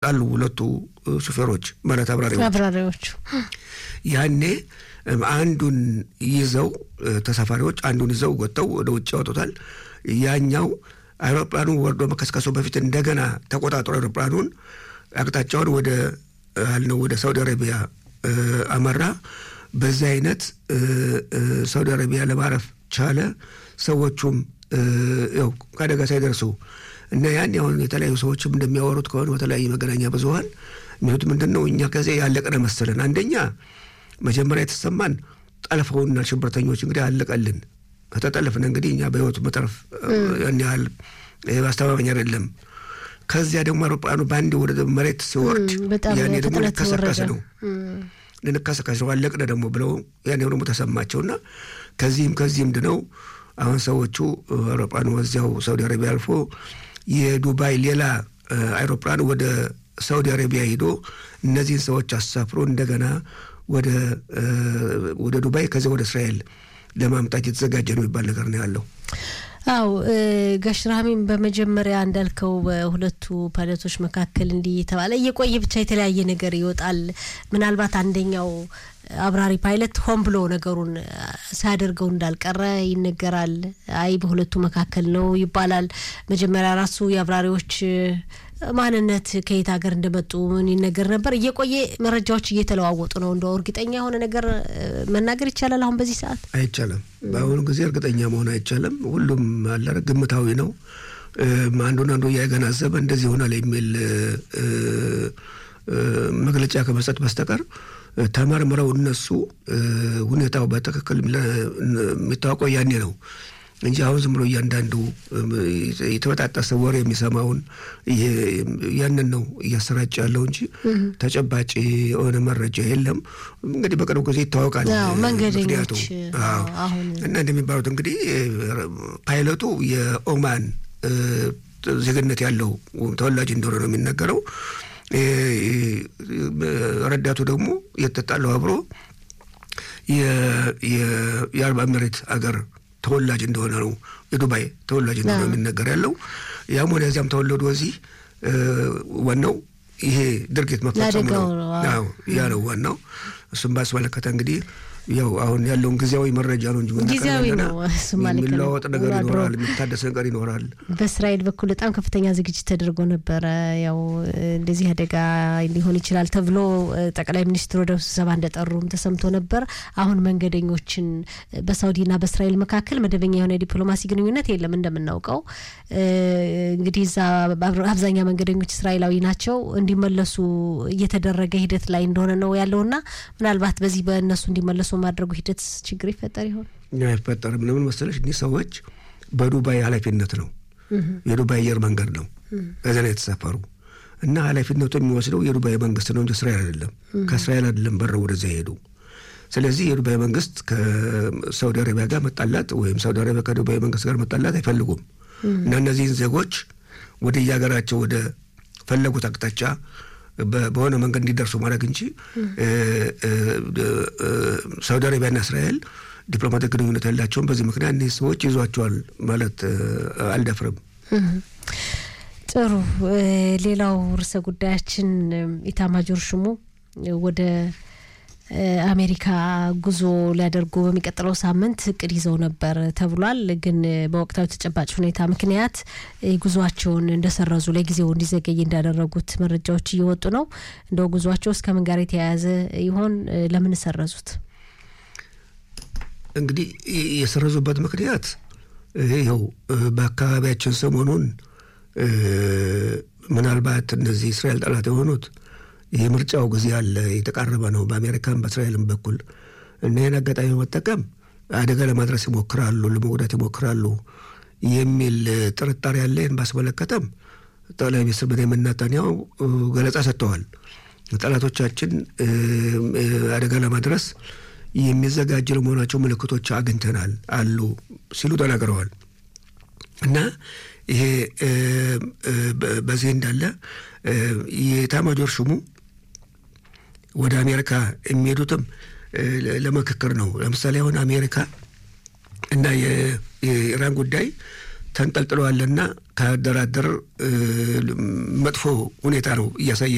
አሉ ሁለቱ ሹፌሮች ማለት አብራሪዎች አብራሪዎቹ ያኔ አንዱን ይዘው ተሳፋሪዎች አንዱን ይዘው ወጥተው ወደ ውጭ ያወጡታል። ያኛው አይሮፕላኑ ወርዶ መከስከሱ በፊት እንደገና ተቆጣጥሮ አይሮፕላኑን አቅጣጫውን ወደ አልነው ወደ ሳውዲ አረቢያ አመራ። በዚህ አይነት ሳውዲ አረቢያ ለማረፍ ቻለ። ሰዎቹም ያው ከአደጋ ሳይደርሱ እና ያን አሁን የተለያዩ ሰዎችም እንደሚያወሩት ከሆነ በተለያዩ መገናኛ ብዙኃን የሚሉት ምንድን ነው እኛ ከዚያ ያለቀነ መሰለን። አንደኛ መጀመሪያ የተሰማን ጠልፈውና ሽብርተኞች እንግዲህ አለቀልን ከተጠለፍን እንግዲህ እኛ በህይወቱ መተረፍ ያን ያህል አስተማማኝ አይደለም። ከዚያ ደግሞ አውሮፕላኑ በአንድ ወደ መሬት ሲወርድ ያኔ ደግሞ ልንከሰከስ ነው ልንከሰከስ ነው አለቅነ ደግሞ ብለው ያኔ ደግሞ ተሰማቸውና ከዚህም ከዚህም ድነው አሁን ሰዎቹ አውሮፕላኑ ወዚያው ሳውዲ አረቢያ አልፎ የዱባይ ሌላ አይሮፕላን ወደ ሳውዲ አረቢያ ሂዶ እነዚህን ሰዎች አሳፍሮ እንደገና ወደ ዱባይ ከዚያ ወደ እስራኤል ለማምጣት የተዘጋጀ ነው የሚባል ነገር ነው ያለው። አው ጋሽ ራህሚም በመጀመሪያ እንዳልከው በሁለቱ ፓይለቶች መካከል እንዲህ የተባለ እየቆየ ብቻ የተለያየ ነገር ይወጣል። ምናልባት አንደኛው አብራሪ ፓይለት ሆን ብሎ ነገሩን ሳያደርገው እንዳልቀረ ይነገራል። አይ በሁለቱ መካከል ነው ይባላል። መጀመሪያ ራሱ የአብራሪዎች ማንነት ከየት ሀገር እንደመጡ ምን ይነገር ነበር። እየቆየ መረጃዎች እየተለዋወጡ ነው። እንደው እርግጠኛ የሆነ ነገር መናገር ይቻላል አሁን በዚህ ሰዓት አይቻልም። በአሁኑ ጊዜ እርግጠኛ መሆን አይቻልም። ሁሉም አለ ግምታዊ ነው። አንዱን አንዱ እያገናዘበ እንደዚህ ይሆናል የሚል መግለጫ ከመስጠት በስተቀር ተመርምረው እነሱ ሁኔታው በትክክል የሚታወቀው ያኔ ነው እንጂ አሁን ዝም ብሎ እያንዳንዱ የተበጣጠሰ ወሬ የሚሰማውን ያንን ነው እያሰራጭ ያለው እንጂ ተጨባጭ የሆነ መረጃ የለም። እንግዲህ በቅርቡ ጊዜ ይታወቃል ምክንያቱ እና እንደሚባሉት እንግዲህ ፓይለቱ የኦማን ዜግነት ያለው ተወላጅ እንደሆነ ነው የሚነገረው። ረዳቱ ደግሞ የተጣለው አብሮ የአረብ ኤሚሬት አገር ተወላጅ እንደሆነ ነው የዱባይ ተወላጅ እንደሆነ የሚነገር ያለው። ያም ሆነ እዚያም ተወለዱ ወዚህ ዋናው ይሄ ድርጊት መፈጸሙ ነው። ያ ነው ዋናው። እሱም ባስመለከተ እንግዲህ ያው አሁን ያለውን ጊዜያዊ መረጃ ነው እንጂ ጊዜያዊ ነው። የሚለዋወጥ ነገር ይኖራል፣ የሚታደስ ነገር ይኖራል። በእስራኤል በኩል በጣም ከፍተኛ ዝግጅት ተደርጎ ነበረ። ያው እንደዚህ አደጋ ሊሆን ይችላል ተብሎ ጠቅላይ ሚኒስትሩ ወደ ስብሰባ እንደጠሩም ተሰምቶ ነበር። አሁን መንገደኞችን በሳውዲና በእስራኤል መካከል መደበኛ የሆነ የዲፕሎማሲ ግንኙነት የለም እንደምናውቀው። እንግዲህ እዛ አብዛኛው መንገደኞች እስራኤላዊ ናቸው። እንዲመለሱ እየተደረገ ሂደት ላይ እንደሆነ ነው ያለውና ምናልባት በዚህ በእነሱ እንዲመለሱ ማድረጉ ሂደት ችግር ይፈጠር ይሆን? አይፈጠርም። ለምን መሰለሽ እኒህ ሰዎች በዱባይ ኃላፊነት ነው የዱባይ አየር መንገድ ነው እዚያ ላይ የተሳፈሩ እና ኃላፊነቱ የሚወስደው የዱባይ መንግስት ነው እንጂ እስራኤል አይደለም። ከእስራኤል አይደለም በረው ወደዚያ ሄዱ። ስለዚህ የዱባይ መንግስት ከሳውዲ አረቢያ ጋር መጣላት ወይም ሳውዲ አረቢያ ከዱባይ መንግስት ጋር መጣላት አይፈልጉም እና እነዚህን ዜጎች ወደ የሀገራቸው ወደ ፈለጉት አቅጣጫ በሆነ መንገድ እንዲደርሱ ማድረግ እንጂ ሳውዲ አረቢያና እስራኤል ዲፕሎማቲክ ግንኙነት ያላቸውን በዚህ ምክንያት እነዚህ ሰዎች ይዟቸዋል ማለት አልደፍርም። ጥሩ። ሌላው ርዕሰ ጉዳያችን ኢታማጆር ሹሙ ወደ አሜሪካ ጉዞ ሊያደርጉ በሚቀጥለው ሳምንት እቅድ ይዘው ነበር ተብሏል። ግን በወቅታዊ ተጨባጭ ሁኔታ ምክንያት ጉዟቸውን እንደሰረዙ ለጊዜው እንዲዘገይ እንዳደረጉት መረጃዎች እየወጡ ነው። እንደው ጉዟቸው እስከ ምን ጋር የተያያዘ ይሆን? ለምን ሰረዙት? እንግዲህ የሰረዙበት ምክንያት ይኸው በአካባቢያችን ሰሞኑን ምናልባት እነዚህ እስራኤል ጠላት የሆኑት የምርጫው ጊዜ አለ፣ የተቃረበ ነው በአሜሪካን በእስራኤልም በኩል እና ይህን አጋጣሚ በመጠቀም አደጋ ለማድረስ ይሞክራሉ፣ ለመጉዳት ይሞክራሉ የሚል ጥርጣሬ ያለ። ይህን ባስመለከተም ጠቅላይ ሚኒስትር ቤንያሚን ኔታንያሁ ገለጻ ሰጥተዋል። ጠላቶቻችን አደጋ ለማድረስ የሚዘጋጅ ለመሆናቸው ምልክቶች አግኝተናል አሉ ሲሉ ተናግረዋል እና ይሄ በዚህ እንዳለ የኤታማዦር ሹሙ ወደ አሜሪካ የሚሄዱትም ለምክክር ነው። ለምሳሌ አሁን አሜሪካ እና የኢራን ጉዳይ ተንጠልጥለዋልና ከአደራደር መጥፎ ሁኔታ ነው እያሳየ